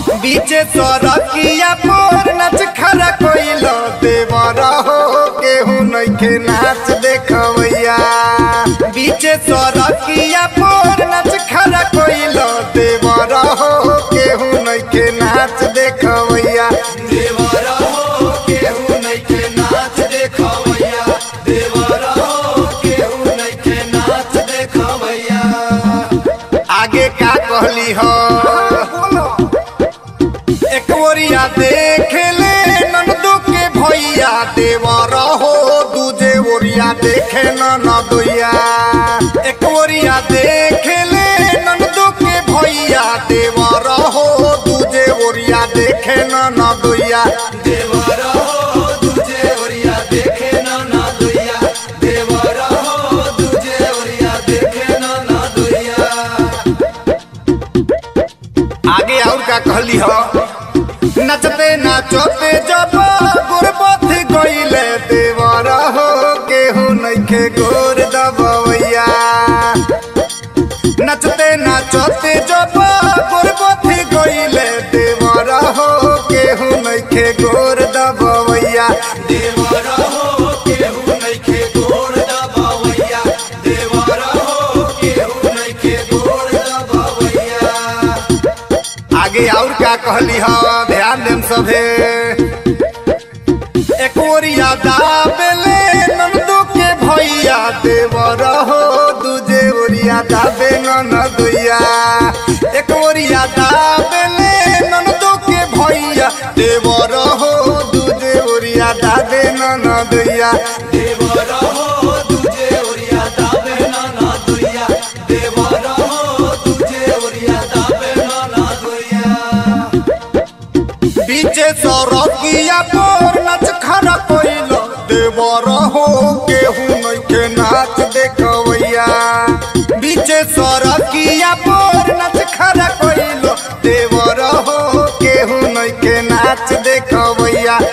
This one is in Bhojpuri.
बीचे सरकिया पर नाच खरा कोइल देवर हो केहू नइखे नाच देखवैया बीचे सरकिया पर नाच खरा कोइल देवर हो केहू नइखे नाच देखवैया देवर हो केहू नइखे नाच देखवैया देवर हो केहू नइखे नाच देखवैया आगे का कहली हो एक ओरिया देख ले नंदू के भैया देवर हो दूजे ओरिया देखे ननदुया एक ओरिया देख ले नंदू के भैया देवर हो दूजे ओरिया देखे ननदुया देवर हो दूजे ओरिया देखे ननदुया देवर हो दूजे ओरिया देखे ननदुया आगे और का कहली हो नचते नाचते जब गुरबथ गईले देवर हो केहू नइखे गोर दबवैया नचते नाचते जब गुरबथ गईले देवर हो केहू नइखे गोर दबवैया देवर हो केहू नइखे गोर दबवैया देवर हो केहू नइखे गोर दबवैया आगे और का कहली हो ध्यान देम सभे एक ओरिया दाबेले नंदू के भैया देवर हो दूजे ओरिया दाबे ननदुया एक ओरिया दाबेले नंदू के भैया देवर हो दूजे ओरिया दाबे ननदुया देवर हो दूजे ओरिया दाबे ननदुया देवर हो दूजे ओरिया दाबे ननदुया बीचे सरकिया पर नाच खरा कोइल देवर हो केहू नइखे नाच देखवैया बीचे सरकिया पर नाच खरा कोइल देवर हो केहू नइखे नाच देखवैया